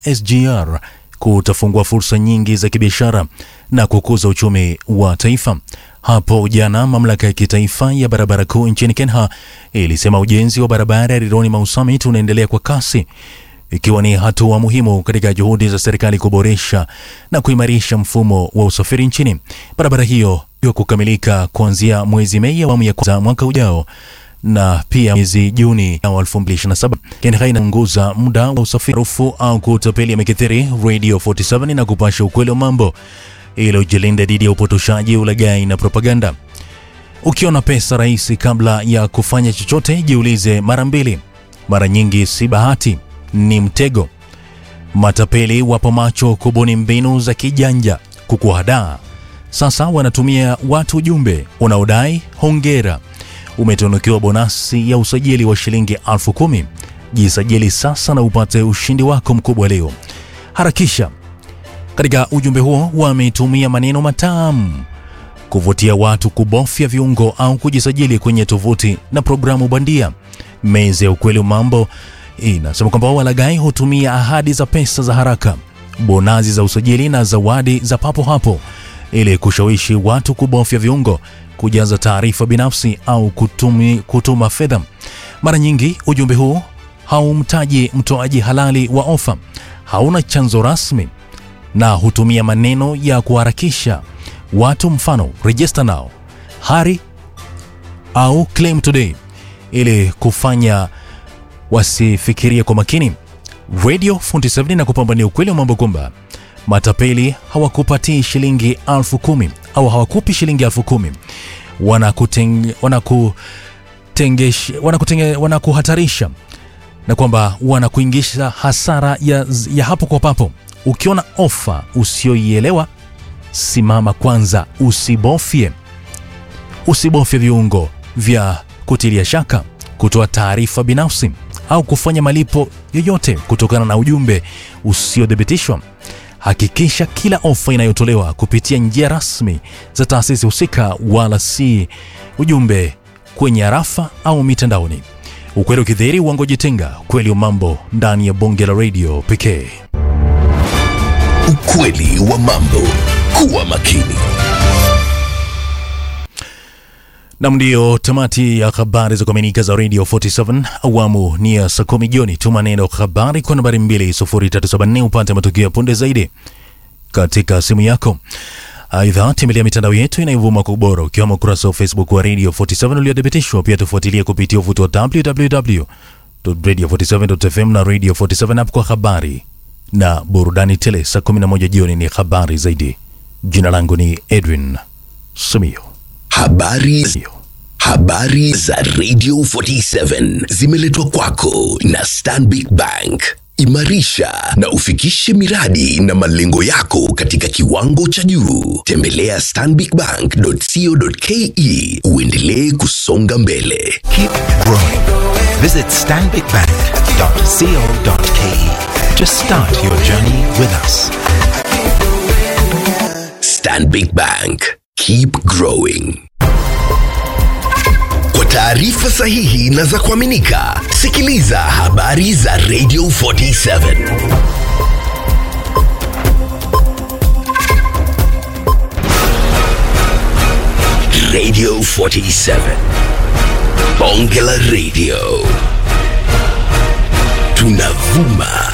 SGR kutafungua fursa nyingi za kibiashara na kukuza uchumi wa taifa. Hapo jana mamlaka ya kitaifa ya barabara kuu nchini Kenya ilisema ujenzi wa barabara ya Rironi Mau Summit unaendelea kwa kasi ikiwa ni hatua muhimu katika juhudi za serikali kuboresha na kuimarisha mfumo wa usafiri nchini. Barabara hiyo iwa kukamilika kuanzia mwezi Mei awamu ya kwanza mwaka ujao na pia mwezi Juni wa 2027. Kenya inapunguza muda wa usafiri rufu au kutapeli yamekithiri Radio 47 na kupasha ukweli wa mambo ili ujilinde dhidi ya upotoshaji, ulaghai na propaganda. Ukiona pesa rahisi kabla ya kufanya chochote, jiulize mara mbili. Mara nyingi si bahati, ni mtego. Matapeli wapo macho kubuni mbinu za kijanja kukuhadaa. Sasa wanatumia watu ujumbe unaodai hongera, umetunukiwa bonasi ya usajili wa shilingi elfu kumi. Jisajili sasa na upate ushindi wako mkubwa leo. Harakisha. Katika ujumbe huo wametumia maneno matamu kuvutia watu kubofya viungo au kujisajili kwenye tovuti na programu bandia. Meza ya ukweli wa mambo inasema kwamba walaghai hutumia ahadi za pesa za haraka, bonazi za usajili na zawadi za papo hapo ili kushawishi watu kubofya viungo, kujaza taarifa binafsi au kutumi, kutuma fedha. Mara nyingi ujumbe huu haumtaji mtoaji halali wa ofa, hauna chanzo rasmi na hutumia maneno ya kuharakisha watu, mfano register now, hurry au claim today, ili kufanya wasifikirie kwa makini. Radio 47 na kupambania ukweli wa mambo kwamba matapeli hawakupatii shilingi elfu kumi au hawakupi shilingi elfu kumi wanakuteng, wanakutengesh, wanakutenge, wanakuhatarisha na kwamba wanakuingisha hasara ya, ya hapo kwa papo. Ukiona ofa usioielewa, simama kwanza, usibofye usibofye viungo vya kutilia shaka, kutoa taarifa binafsi au kufanya malipo yoyote kutokana na ujumbe usiothibitishwa. Hakikisha kila ofa inayotolewa kupitia njia rasmi za taasisi husika, wala si ujumbe kwenye arafa au mitandaoni. Ukweli ukidhihiri, uongo jitenga. Ukweli wa mambo ndani ya bonge la redio pekee. Ukweli wa mambo. Kuwa makini. Nam, ndiyo tamati ya habari za kuaminika za Radio 47 awamu ni ya saa kumi jioni. Tuma neno habari kwa nambari 20374 upate matukio ya punde zaidi katika simu yako. Aidha, tembelea mitandao yetu inayovuma kwa ubora ukiwemo ukurasa wa Facebook wa Radio 47 uliothibitishwa. Pia tufuatilie kupitia uvuti wa www.radio47.fm na Radio 47 app kwa habari na burudani tele. Saa 11 jioni ni habari zaidi. Jina langu ni Edwin Sumio. Habari, habari za Radio 47 zimeletwa kwako na Stanbic Bank. Imarisha na ufikishe miradi na malengo yako katika kiwango cha juu. Tembelea stanbicbank.co.ke uendelee kusonga mbele. Keep growing. Visit stanbicbank.co.ke to start your journey with us. Stanbic Bank. Keep growing. Kwa taarifa sahihi na za kuaminika, sikiliza habari za Radio 47. Radio 47. Bonge la Radio. Tunavuma